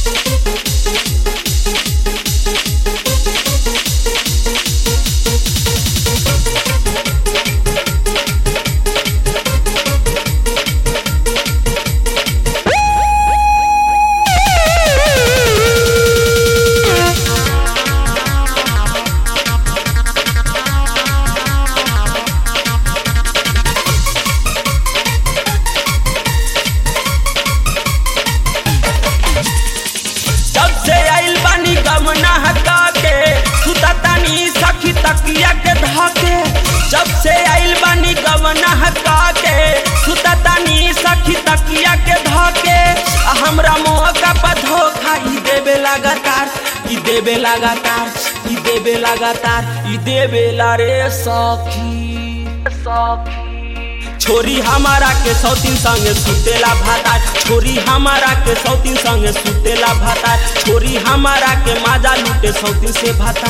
जब से आइल बानी गमना हटा के सुता तानी सखी तकिया के धके जब से आइल बानी गमना हटा के सुता तानी सखी तकिया के धके आ हमरा मौका पर धोखा ई देबे लगातार ई देबे लगातार ई देबे लगातार ई देबे ला रे सखी सखी छोरी हमारा के सौतीन संगे सुतेला भाता छोरी हमारा के सौतीन संगे सुतेला भाता छोरी हमारा के माजा लूटे सौतीन से भाता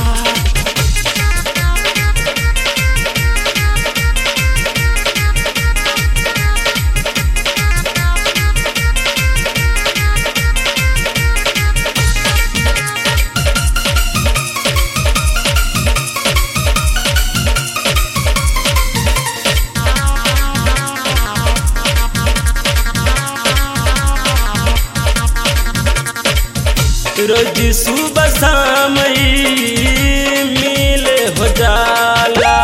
रोज सुबह शाम ई मिले हो जाला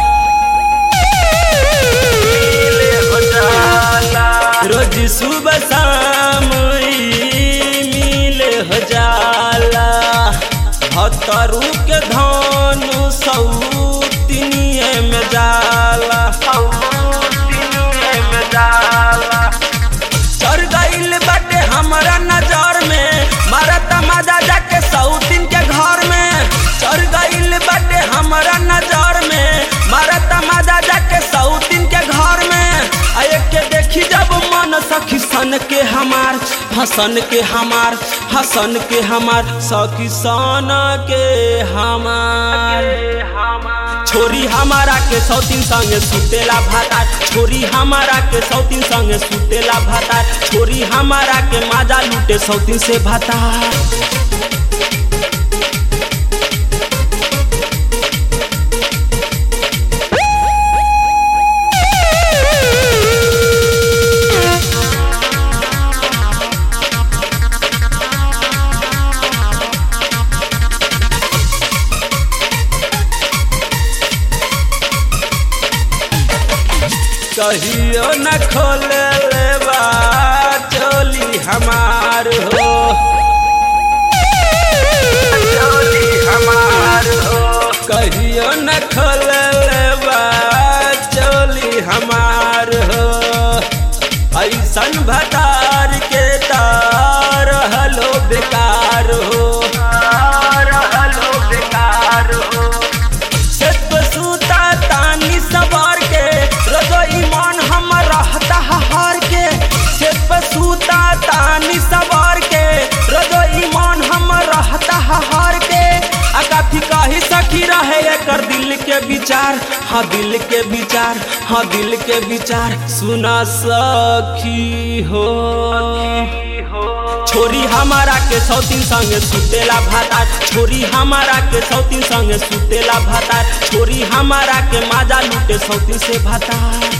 मिले हो जाला रोज सुबह शाम ई मिले हो जाला हतरू के धनु सौतिनिए में जाला सौतिनिए में जाला चढ़ गईल बाटे हमरा नजर में मारत मजा जाके सौतीन के घर में चढ़ गईल बाटे हमरा नजर में मारत मजा जाके सौतीन के घर में आ एक के देखी जब मन सखी सन के हमार हसन के हमार हसन के हमार सखी सन के हमार छोरी हमारा के सौतीन संगे सुतेला भाता छोरी हमारा के सौतीन संगे सुतेला भाता छोरी हमारा के माजा लूटे सौतीन से भाता कहियो न खोले लेबा चोली हमार हो चोली हमार हो कहियो न खोले लेबा चोली हमार हो ऐसन भतार के तार हलो बेकार हो रहलो बेकार हो सेत सूता तानी सवार के रजो ईमान हम रहता हार के सेत सूता तानी सवार के रजो ईमान हम रहता हार के आ काफी कही सखी रहे एकर दिल के विचार हाँ दिल के विचार हाँ दिल के विचार सुना सखी हो छोरी हमारा के सौतीन संगे सुतेला भाता छोरी हमारा के सौतीन संगे सुतेला भाता छोरी हमारा के माजा लूटे सौतीन से भाता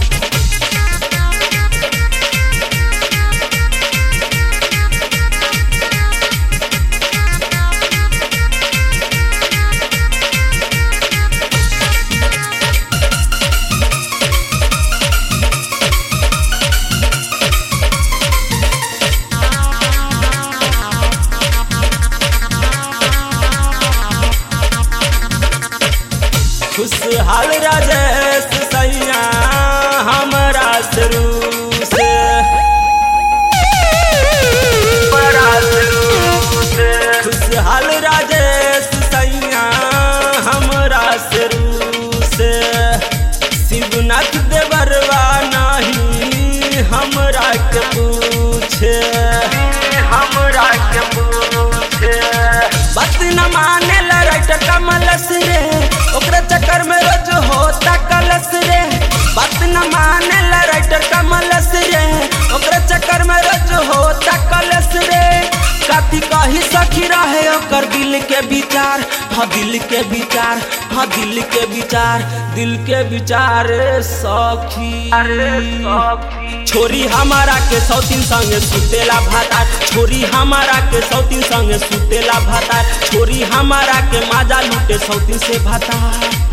खुशहाल राजेश सैया हमरा शुरू से खुशहाल राजेश सैया हमरा शुरू से शिवनाथ देवरवा नहीं हमरा के पूछे हमरा के पूछे बात न माने ला राइटर कमल से रे ओकरा चक्कर में रोज होता कथी कही सखी रहे ओकर दिल के विचार हाँ दिल के विचार हाँ दिल के विचार दिल के विचार रे सखी छोरी हमारा के सौतीन संगे सुतेला भातार छोरी हमारा के सौतीन संगे सुतेला भातार छोरी हमारा के माजा लूटे सौतीन से भातार